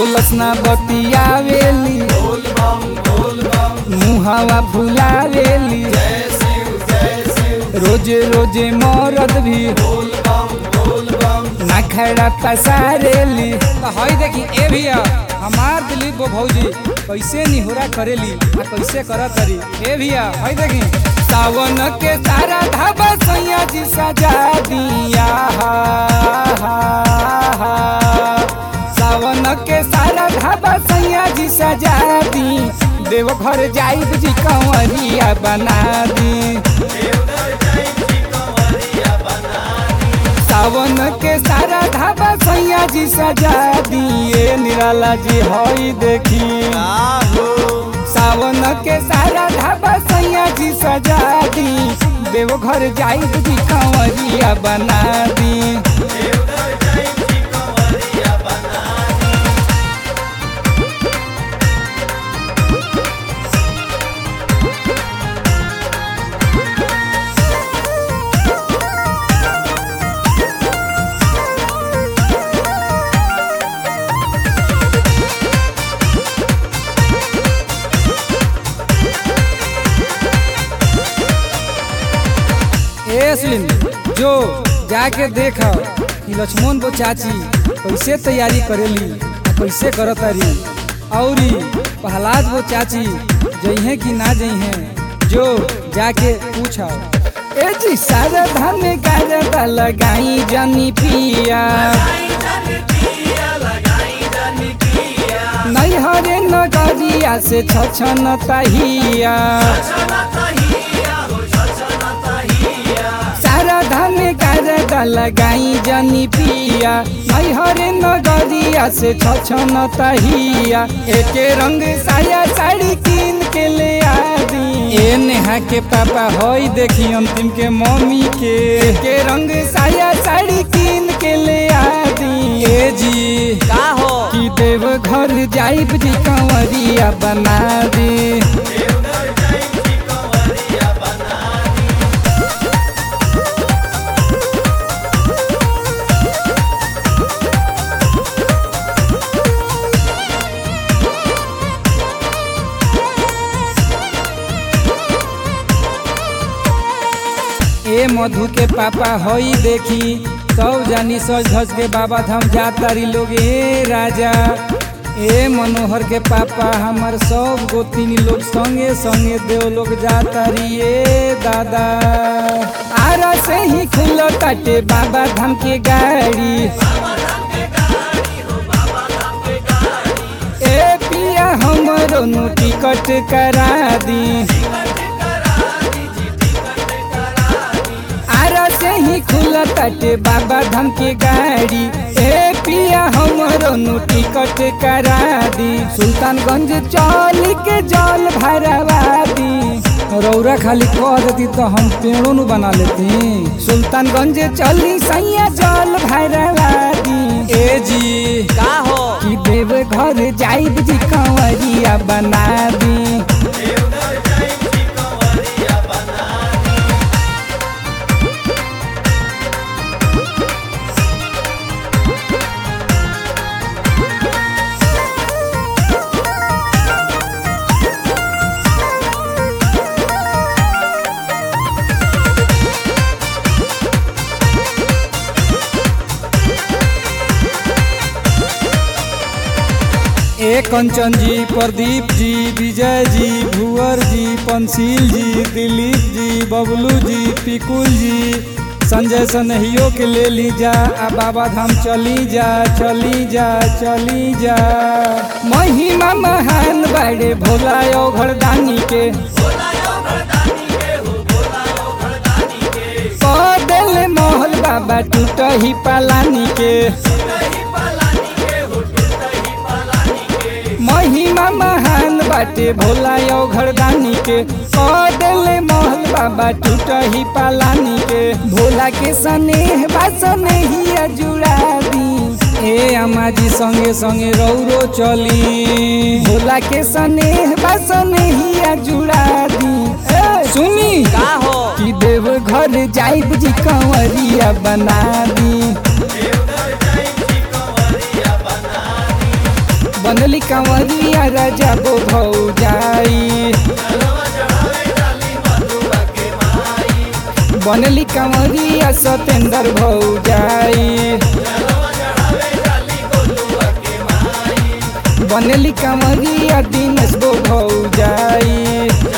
बोलस ना बतियावेली मुहावा फुलावेली रोजे रोजे मरद भी ना खड़ा पसारेली तो हई देखी ए भैया हमार दिलीप वो भौजी कैसे निहोरा करेली आ कैसे करत तरी ए भैया हई देखी सावन के तारा ढाबा सैया जी सजा दिया सावन के सारा ढाबा सैया जी सजा दी देव घर जाइब जी कंवरिया बना दी सावन के सारा ढाबा सैया जी सजा दिए निराला जी हई देखी सावन के सारा ढाबा सैया जी सजा दी देव घर जाइब जी कंवरिया बना दी ए सुन जो जाके देख कि लक्ष्मण वो चाची कैसे तैयारी करेली आ कैसे करतारी औरी प्रहलाद वो चाची जइहे कि ना जइहे जो जाके पूछा ए जी सारा धान गाजर लगाई जनी पिया नैहरे नगरिया से छछन तहिया सारा धान गाजर लगाई जनी पिया नैहरे नगरिया से छछन तहिया एके रंग साया साड़ी कीन के ले आदी ए नेहा के पापा होई देखी अंतिम के मम्मी के एके रंग साया साड़ी कीन के ले आदी ए जी का हो कि देव घर जाइब जी कंवरिया बना दी ए मधु के पापा हई देखी सब जानी सज धज के बाबा धाम जातारी लोग ए राजा ए मनोहर के पापा हमार सब गोतिनी लोग संगे संगे देव लोग जातारी ए दादा आरा से ही खुलो काटे बाबा धाम के गाड़ी ए पिया हमरो नु टिकट करा दी आरा से ही खुला ताटे बाबा धाम के गाड़ी ए पिया हमरो नु टिकट करा दी सुल्तानगंज चल के जल भरवा दी रौरा खाली कह देती तो हम पेड़ों नु बना लेती सुल्तानगंज चली सैया जल भरवा दी ए जी का हो कि देव घर जाइब जी कंवरिया बना दी ए कंचन जी प्रदीप जी विजय जी भुवर जी पंसील जी दिलीप जी बबलू जी पिकुल जी संजय सनहियो के ले ली जा आ बाबा धाम चली जा चली जा चली जा महिमा महान बड़े भोला ओ घरदानी के पदल मोहल बाबा टूट ही पालानी के महिमा महान बाटे भोला यो घरदानी के कदले महल बाबा टूट ही पालानी के भोला के स्नेह बा स्नेहिया जुड़ा दी ए अम्मा जी संगे संगे रौरो चली भोला के स्नेह बा स्नेहिया जुड़ा दी ए, सुनी का हो कि देव घर जाइब जी कंवरिया बना दी बनली कंवरिया राजा बो भौजाई बनली कंवरिया सतेंद्र भौजाई बनली कंवरिया दिनेश बो भौजाई